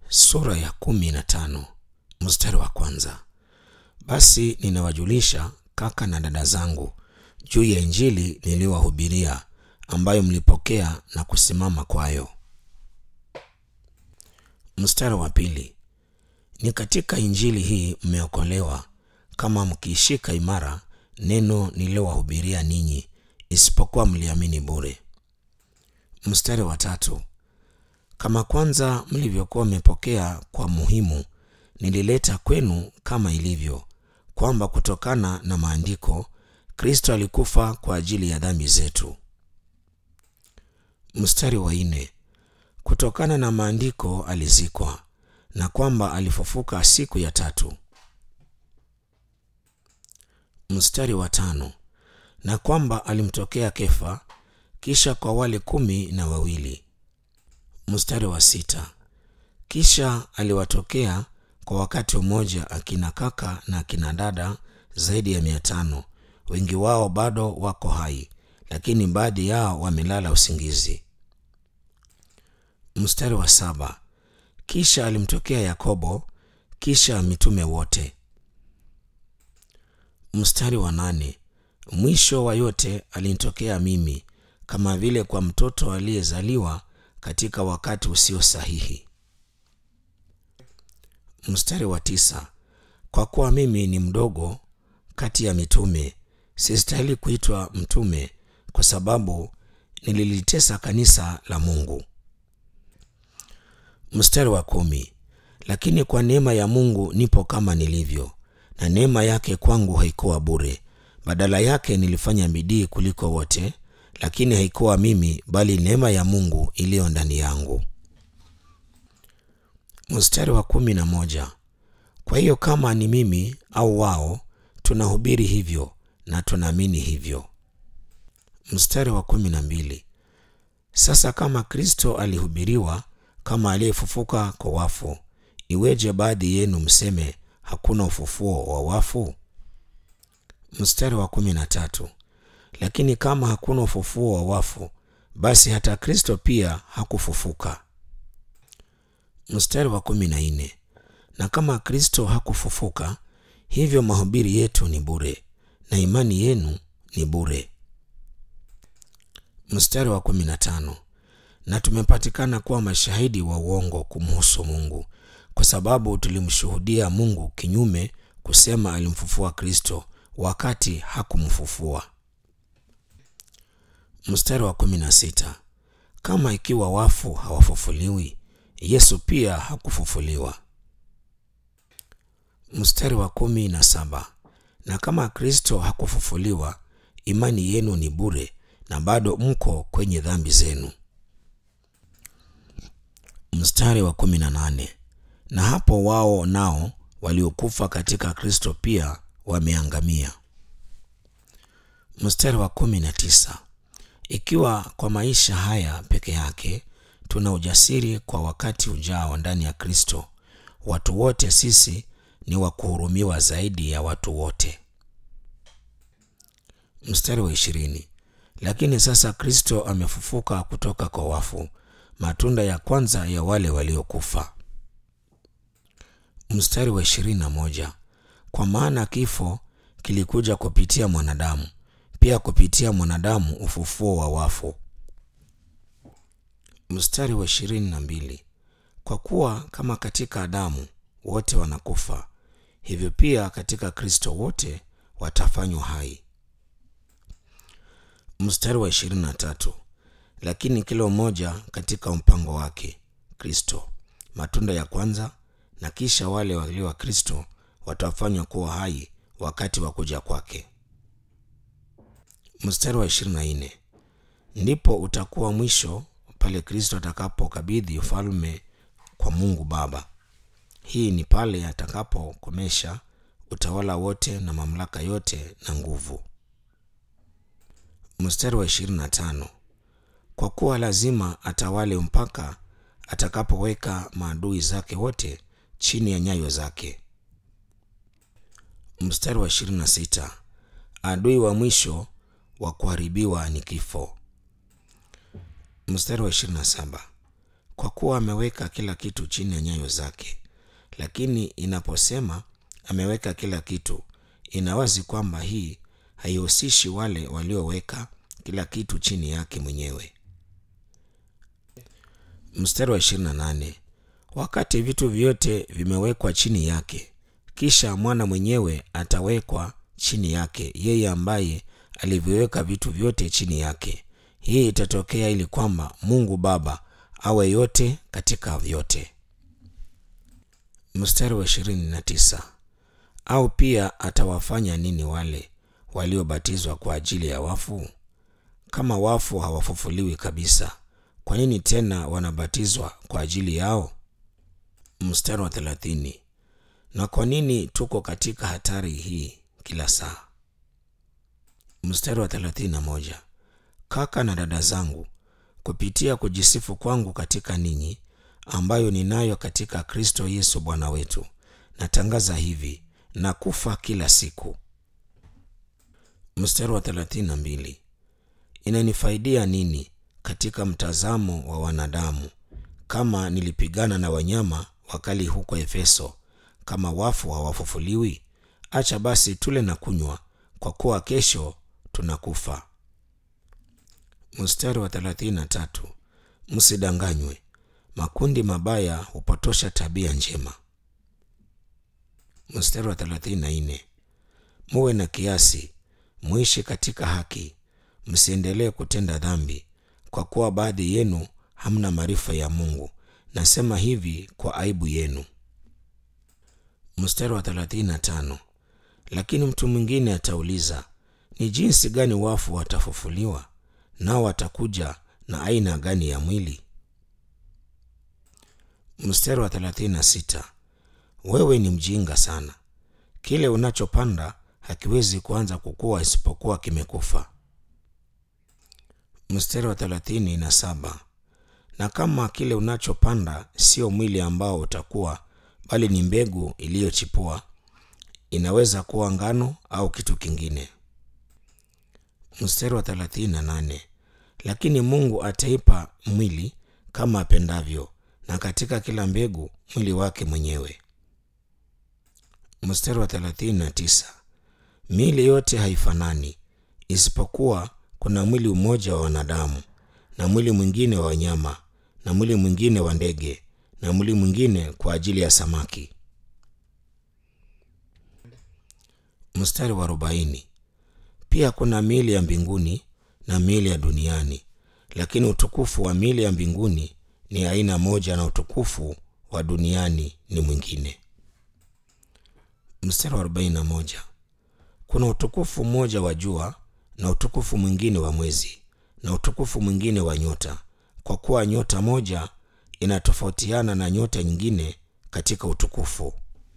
sura ya kumi na tano mstari wa kwanza. Basi ninawajulisha kaka na dada zangu juu ya injili niliyowahubiria, ambayo mlipokea na kusimama kwayo. Mstari wa pili. Ni katika injili hii mmeokolewa, kama mkiishika imara neno nililowahubiria ninyi, isipokuwa mliamini bure. Mstari wa tatu. Kama kwanza mlivyokuwa mmepokea kwa muhimu, nilileta kwenu kama ilivyo, kwamba kutokana na maandiko Kristo alikufa kwa ajili ya dhambi zetu. Mstari wa nne. Kutokana na maandiko alizikwa, na kwamba alifufuka siku ya tatu. Mstari wa tano. Na kwamba alimtokea Kefa, kisha kwa wale kumi na wawili. Mstari wa sita. Kisha aliwatokea kwa wakati mmoja akina kaka na akina dada zaidi ya mia tano. Wengi wao bado wako hai, lakini baadhi yao wamelala usingizi. Mstari wa saba. Kisha alimtokea Yakobo, kisha mitume wote. Mstari wa nane. Mwisho wa yote alinitokea mimi, kama vile kwa mtoto aliyezaliwa katika wakati usio sahihi. Mstari wa tisa. Kwa kuwa mimi ni mdogo kati ya mitume, sistahili kuitwa mtume, kwa sababu nililitesa kanisa la Mungu. Mstari wa kumi. Lakini kwa neema ya Mungu nipo kama nilivyo, na neema yake kwangu haikuwa bure. Badala yake nilifanya bidii kuliko wote, lakini haikuwa mimi, bali neema ya Mungu iliyo ndani yangu. Mstari wa kumi na moja. Kwa hiyo kama ni mimi au wao, tunahubiri hivyo na tunaamini hivyo. Mstari wa kumi na mbili. Sasa kama Kristo alihubiriwa kama aliyefufuka kwa wafu, iweje baadhi yenu mseme hakuna ufufuo wa wafu? Mstari wa kumi na tatu. Lakini kama hakuna ufufuo wa wafu, basi hata Kristo pia hakufufuka. Mstari wa kumi na nne. Na kama Kristo hakufufuka, hivyo mahubiri yetu ni bure na imani yenu ni bure. Mstari wa kumi na tano. Na tumepatikana kuwa mashahidi wa uongo kumhusu Mungu, kwa sababu tulimshuhudia Mungu kinyume, kusema alimfufua Kristo wakati hakumfufua. Mstari wa kumi na sita. Kama ikiwa wafu hawafufuliwi, Yesu pia hakufufuliwa. Mstari wa kumi na saba. Na kama Kristo hakufufuliwa, imani yenu ni bure na bado mko kwenye dhambi zenu. Mstari wa kumi na nane. Na hapo wao nao waliokufa katika Kristo pia wameangamia. Mstari wa kumi na tisa. Ikiwa kwa maisha haya peke yake tuna ujasiri kwa wakati ujao ndani ya Kristo, watu wote sisi ni wa kuhurumiwa zaidi ya watu wote. Mstari wa ishirini. Lakini sasa Kristo amefufuka kutoka kwa wafu, matunda ya kwanza ya wale waliokufa. Mstari wa ishirini na moja. Kwa maana kifo kilikuja kupitia mwanadamu, pia kupitia mwanadamu ufufuo wa wafu. Mstari wa ishirini na mbili. Kwa kuwa kama katika Adamu wote wanakufa, hivyo pia katika Kristo wote watafanywa hai. Mstari wa ishirini na tatu. Lakini kila mmoja katika mpango wake, Kristo matunda ya kwanza, na kisha wale walio wa Kristo watafanywa kuwa hai wakati wa kuja kwake. Mstari wa ishirini na nne. Ndipo utakuwa mwisho pale Kristo atakapokabidhi ufalme kwa Mungu Baba. Hii ni pale atakapokomesha utawala wote na mamlaka yote na nguvu. Mstari wa ishirini na tano. Kwa kuwa lazima atawale mpaka atakapoweka maadui zake wote chini ya nyayo zake. Mstari wa ishirini na sita. Adui wa mwisho wa kuharibiwa ni kifo. Mstari wa ishirini na saba. kwa kuwa ameweka kila kitu chini ya nyayo zake. Lakini inaposema ameweka kila kitu, ina wazi kwamba hii haihusishi wale walioweka kila kitu chini yake mwenyewe. Mstari wa 28, wakati vitu vyote vimewekwa chini yake, kisha mwana mwenyewe atawekwa chini yake, yeye ambaye aliviweka vitu vyote chini yake. Hii itatokea ili kwamba Mungu Baba awe yote katika vyote. Mstari wa 29, au pia atawafanya nini wale waliobatizwa kwa ajili ya wafu? Kama wafu hawafufuliwi kabisa, kwa nini tena wanabatizwa kwa ajili yao? Mstari wa 30, na kwa nini tuko katika hatari hii kila saa? Mstari wa 31, kaka na dada zangu, kupitia kujisifu kwangu katika ninyi, ambayo ninayo katika Kristo Yesu Bwana wetu, natangaza hivi na kufa kila siku. Mstari wa 32, inanifaidia nini katika mtazamo wa wanadamu kama nilipigana na wanyama wakali huko Efeso, kama wafu hawafufuliwi? Acha basi tule na kunywa, kwa kuwa kesho tunakufa. Mstari wa 33, msidanganywe, makundi mabaya hupotosha tabia njema. Mstari wa 34, muwe na kiasi, muishi katika haki, msiendelee kutenda dhambi, kwa kuwa baadhi yenu hamna maarifa ya Mungu. Nasema hivi kwa aibu yenu. Mstari wa 35, lakini mtu mwingine atauliza, ni jinsi gani wafu watafufuliwa? Nao watakuja na aina gani ya mwili? Mstari wa 36, wewe ni mjinga sana. Kile unachopanda hakiwezi kuanza kukua isipokuwa kimekufa. Mstari wa 37, na kama kile unachopanda sio mwili ambao utakuwa, bali ni mbegu iliyochipua, inaweza kuwa ngano au kitu kingine. Mstari wa 38, lakini Mungu ataipa mwili kama apendavyo, na katika kila mbegu mwili wake mwenyewe. Mstari wa 39, miili yote haifanani, isipokuwa kuna mwili mmoja wa wanadamu, na mwili mwingine wa wanyama, na mwili mwingine wa ndege, na mwili mwingine kwa ajili ya samaki. Mstari wa arobaini, pia kuna miili ya mbinguni na miili ya duniani, lakini utukufu wa miili ya mbinguni ni aina moja na utukufu wa duniani ni mwingine. Mstari wa arobaini na moja, kuna utukufu mmoja wa jua na utukufu mwingine wa mwezi na utukufu mwingine wa nyota, kwa kuwa nyota moja inatofautiana na nyota nyingine katika utukufu.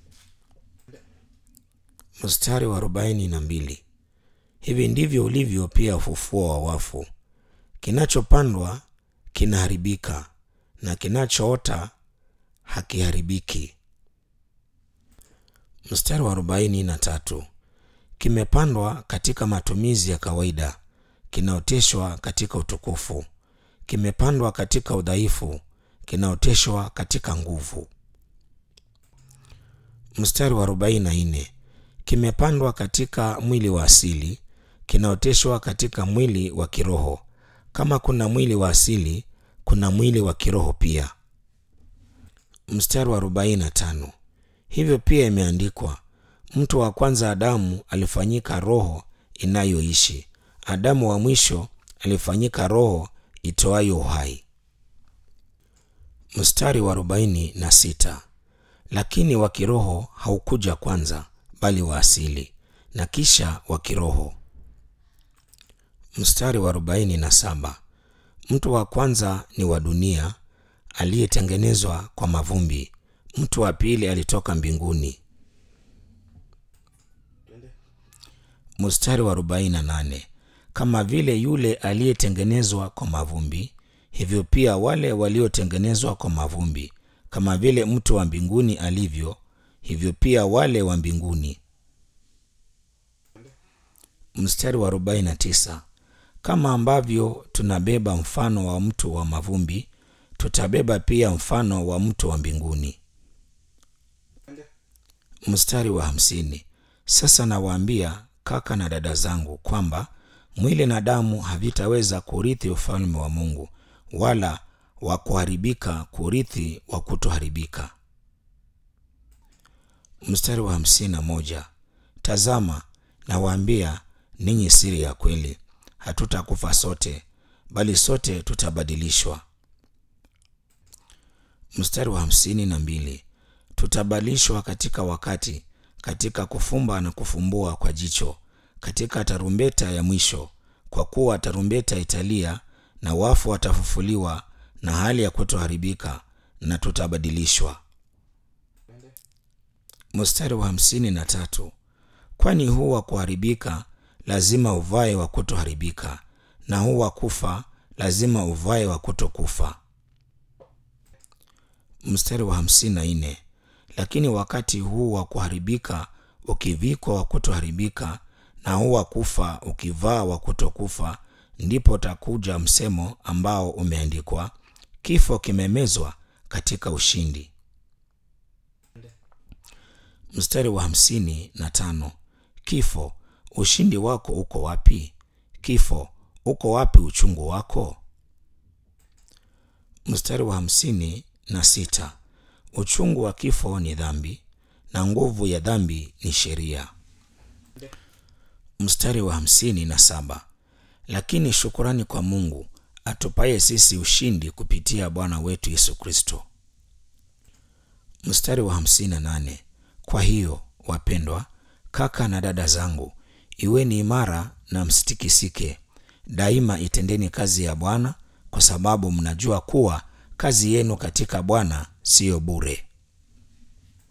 Mstari wa arobaini na mbili, hivi ndivyo ulivyo pia ufufuo wa wafu. Kinachopandwa kinaharibika na kinachoota hakiharibiki. Mstari wa arobaini na tatu, kimepandwa katika matumizi ya kawaida, kinaoteshwa katika utukufu. Kimepandwa katika udhaifu, kinaoteshwa katika nguvu. Mstari wa arobaini na nne, kimepandwa katika mwili wa asili, kinaoteshwa katika mwili wa kiroho. Kama kuna mwili wa asili, kuna mwili wa kiroho pia. Mstari wa arobaini na tano, hivyo pia imeandikwa Mtu wa kwanza Adamu alifanyika roho inayoishi. Adamu wa mwisho alifanyika roho itoayo uhai. Mstari wa arobaini na sita, lakini wa kiroho haukuja kwanza, bali wa asili, na kisha wa kiroho. Mstari wa arobaini na saba, mtu wa kwanza ni wa dunia aliyetengenezwa kwa mavumbi, mtu wa pili alitoka mbinguni. Mstari wa 48 kama vile yule aliyetengenezwa kwa mavumbi, hivyo pia wale waliotengenezwa kwa mavumbi. Kama vile mtu wa mbinguni alivyo, hivyo pia wale wa mbinguni. Mstari wa 49 kama ambavyo tunabeba mfano wa mtu wa mavumbi, tutabeba pia mfano wa mto wa mbinguni. Mstari wa hamsini. Sasa nawaambia kaka na dada zangu kwamba mwili na damu havitaweza kurithi ufalme wa Mungu, wala wa kuharibika kurithi wa kutoharibika. Mstari wa hamsini na moja. Tazama, nawaambia ninyi siri ya kweli, hatutakufa sote, bali sote tutabadilishwa. Mstari wa hamsini na mbili. Tutabadilishwa katika wakati, katika kufumba na kufumbua kwa jicho, katika tarumbeta ya mwisho. Kwa kuwa tarumbeta italia, na wafu watafufuliwa, na hali ya kutoharibika, na tutabadilishwa. Mstari wa hamsini na tatu. Kwani huu wa kuharibika lazima uvae wa kutoharibika, na huu wa kufa lazima uvae wa kutokufa. Mstari wa hamsini na nne. Lakini wakati huu wa kuharibika ukivikwa wa kutoharibika, na huu wa kufa ukivaa wa kutokufa, ndipo takuja msemo ambao umeandikwa, kifo kimemezwa katika ushindi. Mstari wa hamsini na tano. Kifo, ushindi wako uko wapi? Kifo, uko wapi uchungu wako? Mstari wa hamsini na sita. Uchungu wa kifo ni dhambi, na nguvu ya dhambi ni sheria. Mstari wa hamsini na saba. Lakini shukurani kwa Mungu atupaye sisi ushindi kupitia Bwana wetu Yesu Kristo. Mstari wa hamsini na nane. Kwa hiyo wapendwa, kaka na dada zangu, iweni imara na msitikisike. Daima itendeni kazi ya Bwana, kwa sababu mnajua kuwa kazi yenu katika Bwana siyo bure.